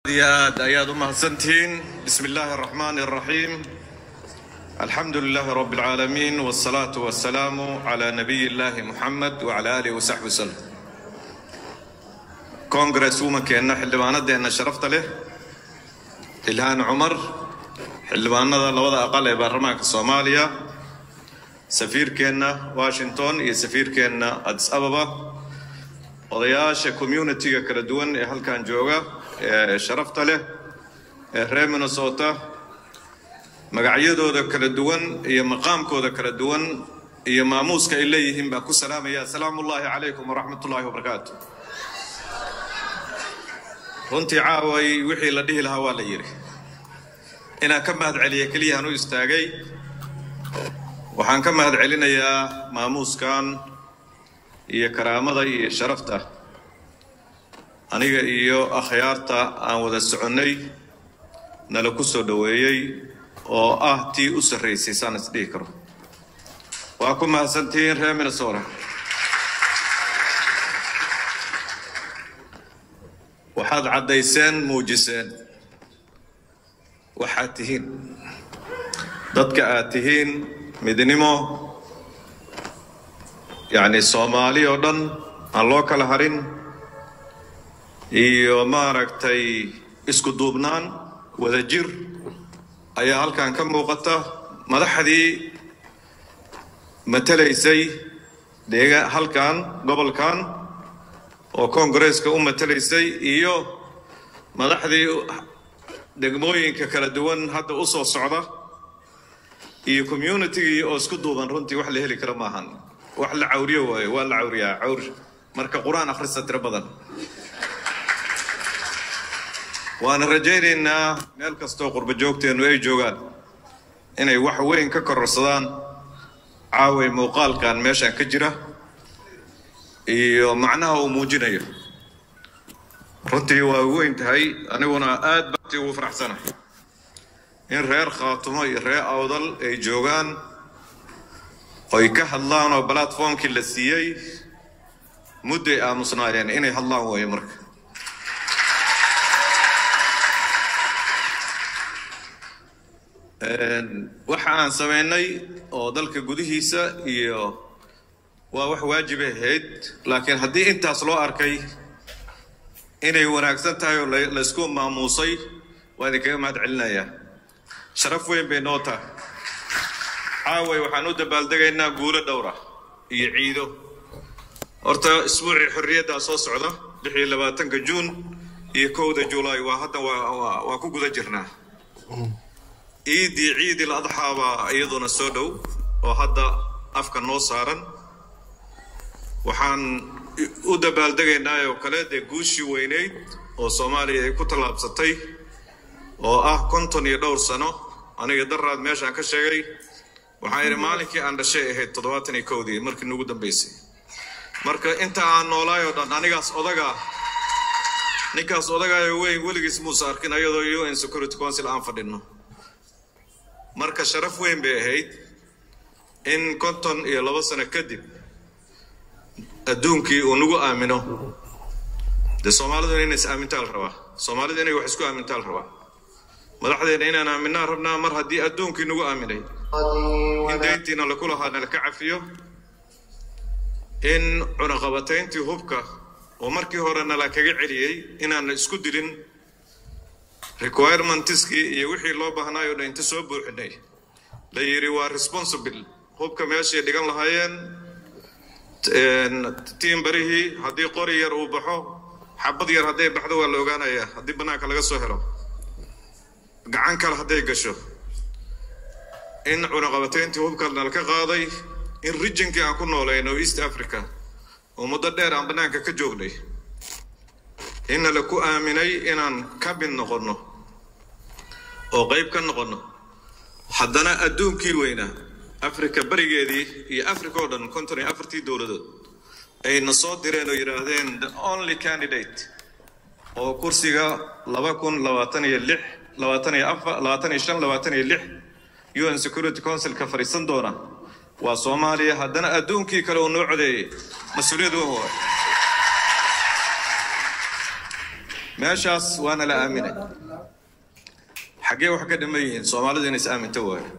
iyo aad ayaad u mahadsantihiin bismi illaahi araxmaani araxiim alxamdu lilaahi rabbi alcaalamiin wsalaatu wasalaamu calaa nabiyi illaahi muxamed wacala aalihi wasaxbi wasallam congress womankeenna xildhibaanadeenna sharafta leh ilhaan cumar xildhibaanada labada aqal ee baarlamaanka soomaaliya safiirkeenna washington iyo safiirkeenna adis ababa odayaasha communitiga kala duwan ee halkan jooga ee sharafta leh ee reer minnesota magacyadooda kala duwan iyo maqaamkooda kala duwan iyo maamuuska ay leeyihiin baan ku salaamaya asalaamu ullaahi calaykum waraxmat ullaahi wabarakaatu runtii caaway wixii la dhihi lahaa waa la yidhi inaan ka mahad celiya keliyahan u istaagay waxaan ka mahad celinayaa maamuuskan iyo karaamada iyo sharafta aniga iyo akhyaarta aan wada soconnay nala ku soo dhoweeyey oo ah tii u sarraysay saan isdhihi karo waa ku mahadsantihiin reer minnesota waxaad caddayseen muujiseen waxaad tihiin dadka aad tihiin midnimo yacni soomaali oo dhan aan loo kala harin iyo maaragtay isku duubnaan wada jir ayaa halkan ka muuqata madaxdii matalaysay deega halkan gobolkan oo koongareeska u matalaysay iyo madaxdii degmooyinka kala duwan hadda u soo socda iyo communitigii oo isku duuban runtii wax la heli kara maahan wax la cawriyo waayo waa la cawriyaa cawr marka qur-aan akhrista tiro badan waana rajaynaynaa meel kastoo qurba joogteennu ay joogaan inay wax weyn ka kororsadaan caaway muuqaalkan meeshan ka jira iyo macnaha uu muujinayo runtii waa weyn tahay aniguna aad baati ugu faraxsanahay in reer khaatumo iyo reer awdal ay joogaan oy ka hadlaan oo balatformkii la siiyey mudday aamusnaayeen inay hadlaan waayo marka waxa aan samaynay oo dalka gudihiisa iyo waa wax waajibay ahayd laakiin haddii intaas loo arkay inay wanaagsan tahay oo laysku maamuusay waa idinkaga mahad celinayaa sharaf weyn bay noo tahay caaway waxaan u dabaaldegaynaa guulo dhowra iyo ciido horta isbuucii xorriyaddaa soo socda lix iyo labaatanka juun iyo kowda julaay waa hadda waa ku guda jirnaa ciiddii ciidil adxaa baa iyaduna soo dhow oo hadda afka noo saaran waxaan u dabaaldegaynaa oo kale dee guushii weyneyd oo soomaaliya ay ku tallaabsatay oo ah konton iyo dhowr sano aniga daraad meeshaan ka sheegay waxaan idhi maalinkii aan dhashay ahayd toddobaatan iyo kowdii markii nugu dambaysay marka inta aan noolaay oo dhan anigaas odaga ninkaas odagaayo weyn weligiis muusa arkin ayadoo un security council aan fadhinno marka sharaf weyn bay ahayd in konton iyo labo sano kadib adduunkii uu nagu aamino dee soomaalidu inay is aamintaa la rabaa soomaalidu inay wax isku aamintaa la rabaa madaxdeena inaan aaminaa rabnaa mar haddii adduunkii nagu aaminay in dayntiina laku lahaa nalaka cafiyo in cunaqabatayntii hubka oo markii hore nala kaga celiyey inaana isku dilin requirementiskii iyo wixii loo baahnaayoo dhan inta soo buuxinay la yidhi waa responsible hubka meeshay dhigan lahaayeen tiin barihii haddii qori yar uu baxo xabad yar hadday baxdo waa la ogaanayaa haddii bannaanka laga soo helo gacan kale hadday gasho in cunaqabatayntii hubka nalka qaaday in rijinkii aan ku noolayn oo east africa oo muddo dheer aan bannaanka ka joognay inna la ku aaminay inaan ka mid noqonno oo qayb ka noqonno haddana adduunkii weynaa africa berigeedii iyo africa oo dhan konton iyo afartii dowladood ayna soo direen oo yidhaahdeen the only candidate oo kursiga laba kun labaatan iyo lix labaatan iyo afar labaatan iyo shan labaatan iyo lix un security councilka fadhiisan doona waa soomaaliya haddana adduunkii kale uu noo codeeyey mas-uuliyad weyn waay meeshaas waana la aaminay xaggee wax ka dhiman yihiin soomaalidu inay is aaminto waayo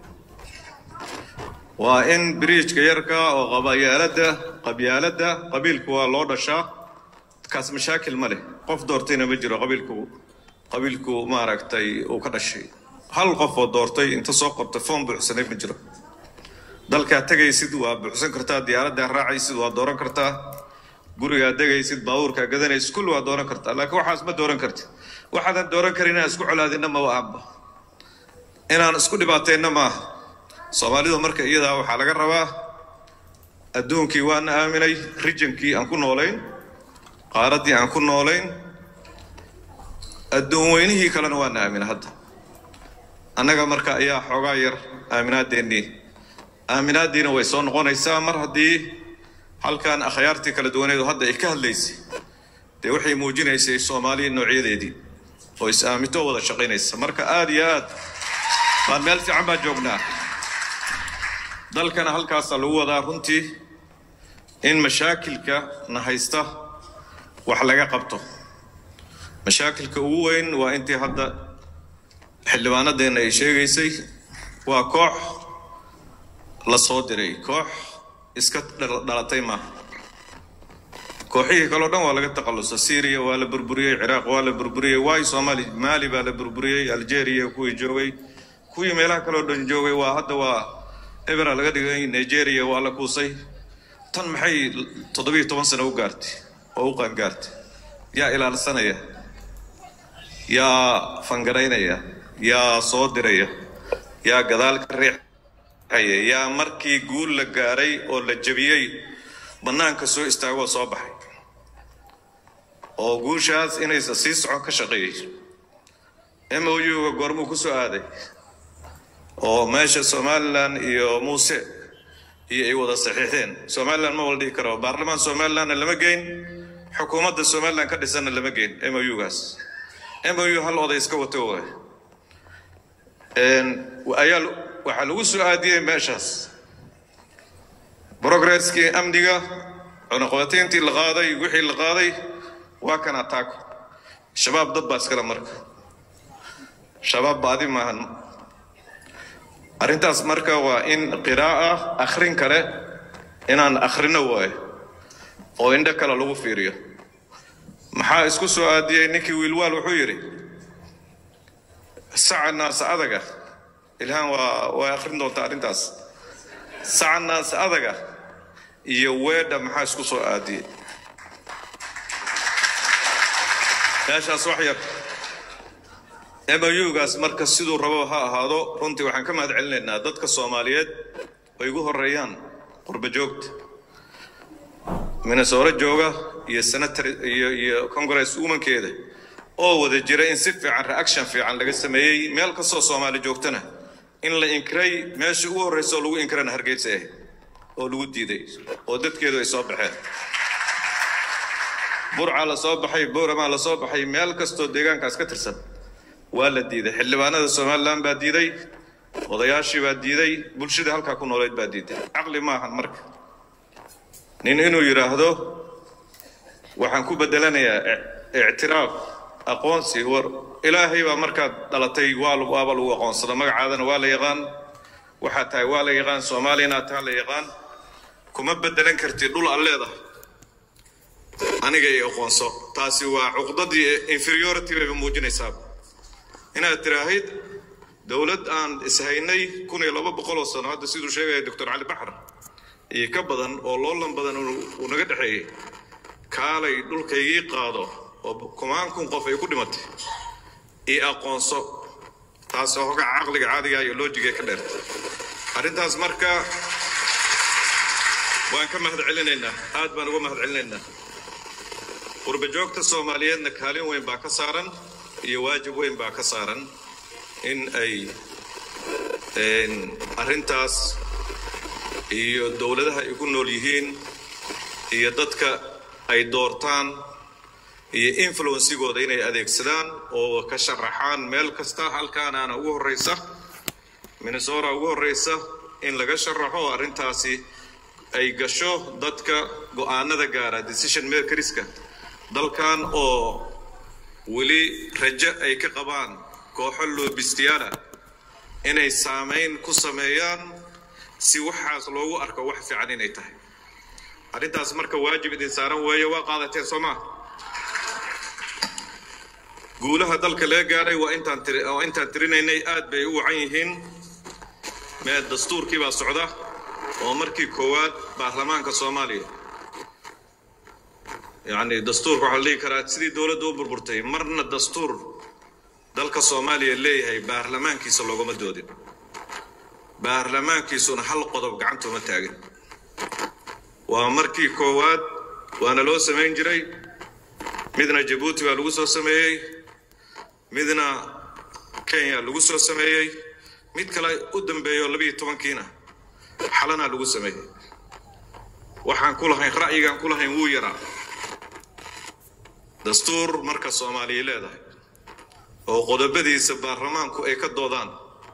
waa in biriijka yarka oo qabyaaladda qabyaaladda qabiilku waa loo dhashaa kaas mashaakil ma leh qof doortayna ma jiro qabiilku qabiilku maaragtay uu ka dhashay hal qof oo doortay inta soo qortay foom buuxsanay ma jiro dalkaa tegaysid waa buuxsan kartaa diyaaraddaa raacaysid waa dooran kartaa gurigaa degaysid baabuurkaa gadanaysid kulli waa dooran kartaa laakiin waxaas ma dooran kartid waxaadan dooran karin inaan isku colaadinna maba ahba inaan isku dhibaatayna maaha soomaalidu marka iyadaa waxaa laga rabaa adduunkii waana aaminay rijankii aan ku noolayn qaaraddii aan ku noolayn adduun weynihii kalena waana aaminay hadda annaga marka ayaa xoogaa yar aaminaadeennii aaminaaddiina way soo noqonaysaa mar haddii halkan akhyaartii kala duwaneedu hadda ay ka hadlaysay dee waxay muujinaysay soomaaliya noocyadeedii oo is aaminto wada shaqaynaysa marka aada iyo aad baan meel fiican baan joognaa dalkana halkaasaa lagu wadaa runtii in mashaakilka na haysta wax laga qabto mashaakilka ugu weyn waa intii hadda xildhibaanadeenna ay sheegaysay waa koox la soo diray koox iska dhalatay maaha kooxihii kaleo dhan waa laga takhallusa syriya waa la burburiyey ciraaq waa la burburiyey waayo soomaali maali baa la burburiyey algeria kuwii joogay kuwii meelaha kaleo dhan joogay waa hadda waa ebera laga dhigay nigeria waa la kuusay tan maxay toddobiyo toban sano u gaartay oo u qaangaartay yaa ilaalsanaya yaa fangaraynaya yaa soo diraya yaa gadaal ka riixaya yaa markii guul la gaaray oo la jebiyey bannaanka soo istaagoo soo baxay oo guushaas inaysa sii socon ka shaqeeyey m o u-ga goormuu ku soo aaday oo meesha somalilan iyo muuse iyo ay wada saxiixdeen somalilan ma wala dhihi karo baarlamaan somalilandna lama geyn xukuumadda somalilan ka dhisanna lama geyn m o u-gaas m o u hal oday iska wato waay ayaa waxaa lagu soo aadiyey meeshaas brogresskii amniga cunaqabatayntii la qaaday wixii la qaaday waa kan ataako shabaab dad baa iskale marka shabaab baadi maahan arrintaas marka waa in qiraa'a akhrin kale inaan akhrino waayo oo indho kale lagu fiiriyo maxaa isku soo aadiyey ninkii wiilwaal wuxuu yidhi saca naasa adaga ilhaan waa way akhrin doontaa arrintaas saca naasa adaga iyo weedha maxaa isku soo aadiyey meeshaas wax yar m o u-gaas marka siduu rabo ha ahaado runtii waxaan ka mahad celinaynaa dadka soomaaliyeed ay ugu horeeyaan qurba joogta minnesore jooga iyo senator iyo iyo congress umankeeda oo wada jira in si fiican reaction fiican laga sameeyey meel kastoo soomaali joogtana in la inkiray meesha ugu horreysa oo lagu inkirana hargeysa ahayd oo lagu diiday oo dadkeedu ay soo baxeen burca la soo baxay booramaa la soo baxay meel kastoo deegaankaas ka tirsan waa la diiday xildhibaanada somalilan baa diiday odayaashii baa diiday bulshadii halkaa ku nooleyd baa diiday caqli maahan marka nin inuu yidhaahdo waxaan ku bedelanayaa ictiraaf aqoonsi war ilaahay baa markaad dhalatay waa waaba lagu aqoonsada magacaadana waa la yaqaan waxaa tahay waa la yaqaan soomaaliyana taa la yaqaan kuma bedelan kartid dhul aan leedahay aniga i aqoonso taasi waa cuqdadii inferiority bayba muujinaysaa inaad tiraahid dowlad aan ishaynay kun iyo laba boqol oo sano hadda siduu sheegaya doctor cali baxar iyo ka badan oo loolan badan uu naga dhexeeyey kaalay dhulkaygii qaado oo kumaan kun qof ay ku dhimatay io aqoonso taasoo hoga caqliga caadiga iyo loojiga ka dheerta arrintaas marka waan ka mahad celinaynaa aad baan uga mahad celinaynaa qurba joogta soomaaliyeedna kaalin weyn baa ka saaran iyo waajib weyn baa ka saaran in ay arrintaas iyo dowladaha ay ku nool yihiin iyo dadka ay doortaan iyo influensigooda inay adeegsadaan oo ka sharaxaan meel kasta halkaanaana ugu horreysa minnesora ugu horreysa in laga sharaxo arrintaasi ay gasho dadka go-aanada gaara decision makerska dalkan oo weli rajo ay ka qabaan kooxo loobistiyaala inay saamayn ku sameeyaan si waxaas loogu arko wax fiican inay tahay arrintaas marka waajib idin saaran weeye waa qaadateen soo maa guulaha dalka laga gaaray waa intaan tiri waa intaan tirinaynay aad bay u wacan yihiin mee dastuurkii baa socda oo markii koowaad baarlamaanka soomaaliya yacni dastuurka waxaa la dhihi karaa sidii dowladda u burburtay marna dastuur dalka soomaaliya leeyahay baarlamaankiisa loogama doodin baarlamaankiisuna hal qodob gacantuma taagin waa markii koowaad waana loo samayn jiray midna jabuuti baa lagu soo sameeyey midna kenya lagu soo sameeyey mid kale u dambeeyo labiiyo tobankiina xalanaa lagu sameeyey waxaan ku lahayn ra'yigaan ku lahayn wuu yaraa dastuur marka soomaaliya leedahay oo qodobadiisa baarlamaanku ay ka doodaan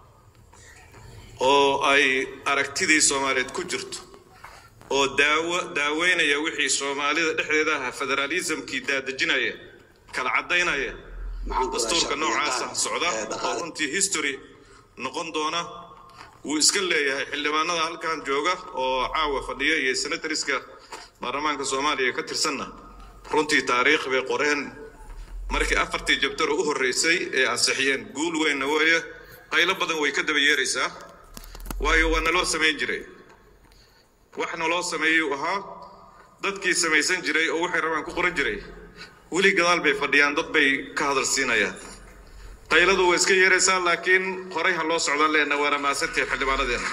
oo ay aragtidii soomaaliyeed ku jirto oo daawo daaweynaya wixii soomaalida dhexdeeda ahaa federaalismkii daadejinaya kala caddaynaya dastuurka noocaasa socda oo runtii history noqon doona wuu iska leeyahay xildhibaanada halkan jooga oo caawa fadhiya iyo senatoriska baarlamaanka soomaaliya ka tirsanna runtii taariikh bay qoreen markii afartii jabtaro u horreysay ee ansixiyeen guul weynna weeye qaylo badan way ka daba yeeraysaa waayo waa naloo samayn jiray wax naloo sameeyey uu ahaa dadkii samaysan jiray oo waxay rabaan ku qoran jiray weli gadaal bay fadhiyaan dad bay ka hadal siinayaan qayladu way iska yeeraysaa laakiin horay ha loo socdaan leena waana maasantahay xildhibaanadeena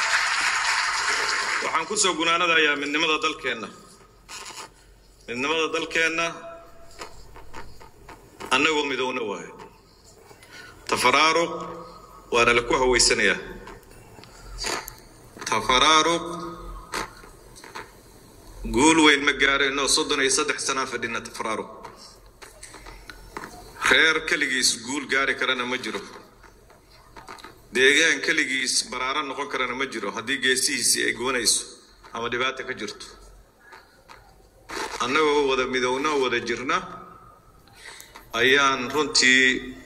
waxaan kusoo gunaanadayaa midnimada dalkeenna midnimada dalkeenna annagoo midowna waayo tafaraaruq waana la ku hawaysanayaa tafaraaruq guul weyn ma gaarayno soddon iyo saddex sanaa fadhina tafaraaruq reer keligiis guul gaari karana ma jiro deegaan keligiis baraaro noqon karana ma jiro haddii geesihiisii ay gubanayso ama dhibaata ka jirto annagoo wada midowna oo wada jirna ayaan runtii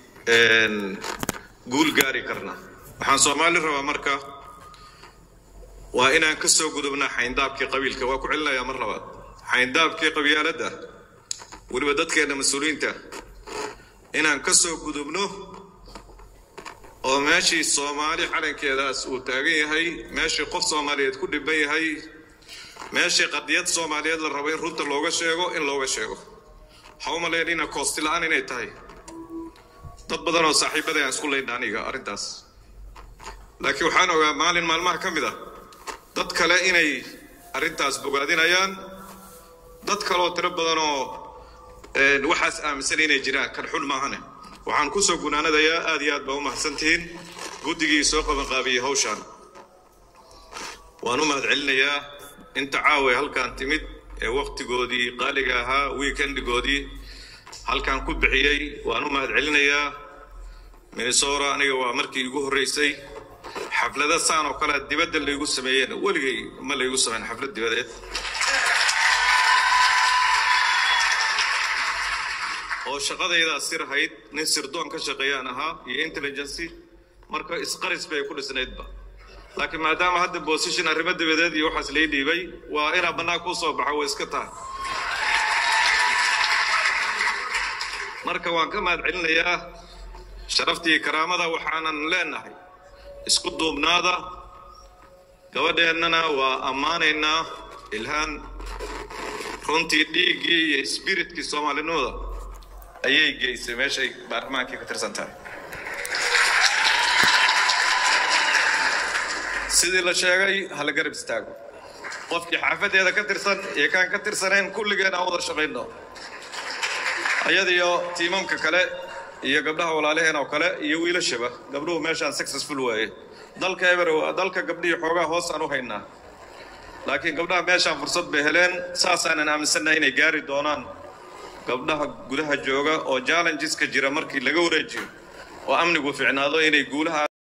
guul gaari karnaa waxaan soomaali rabaa marka waa inaan ka soo gudubnaa xayndaabkii qabiilka waa ku celinayaa mar labaad xayndaabkii qabyaaladda weliba dadkeenna mas-uuliyiinta inaan ka soo gudubno oo meeshii soomaali calankeedaas uu taagan yahay meeshii qof soomaaliyeed ku dhiban yahay meeshii qadiyad soomaaliyeed la rabo in runta looga sheego in looga sheego waxaa u malaynayna koosti la-aan inay tahay dad badan oo saaxiibada aan isku leynna aniga arrintaas laakiin waxaan ogaa maalin maalmaha ka mid ah dad kale inay arrintaas bogaadinayaan dad kaleoo tiro badan oo waxaas aaminsan inay jiraan kan xun maahane waxaan kusoo gunaanadayaa aad iyo aad baa u mahadsantihiin guddigii soo qabanqaabiyey hawshaan waan u mahad celinayaa inta caawa halkaan timid ee wakhtigoodii qaaliga ahaa weekendigoodii halkaan ku bixiyey waan u mahad celinayaa minnesota aniga waa markii igu horreysay xaflada saan oo kale dibadda laygu sameeyeen weligay ma laygu sameyn xaflad dibadeed oo shaqadaydaa sirhayd nin sirdoon ka shaqeeyaan ahaa iyo intelligency marka isqaris bay ku dhisnaydba laakiin maadaama hadda position arrimo dibadeed iyo waxaas lay dhiibay waa inaa bannaan kuu soo baxo way iska tahay marka waan ka mahad celinayaa sharaftii karaamada waxaanan leenahay isku duubnaada gabadheennana waa ammaanaynaa ilhaan runtii dhiiggii iyo spiritkii soomaalinimada ayay geysay meeshay baarlamaankii ka tirsan tahay sidii la sheegay ha la garab istaago qofkii xaafadeeda ka tirsan iyo kaan ka tirsanayn kulligeen aan wada shaqayno ayadiyo tiimamka kale iyo gabdhaha walaalaheen oo kale iyo wiilashaba gabdhuhu meeshaan successful waaye dalka eber waa dalka gabdhihii xoogaa hoos aan u haynaa laakiin gabdhaha meeshaan fursad bay heleen saasaanan aaminsannahay inay gaari doonaan gabdhaha gudaha jooga oo challengeska jira markii laga wareejiyo oo amnigu ficnaado inay guulaha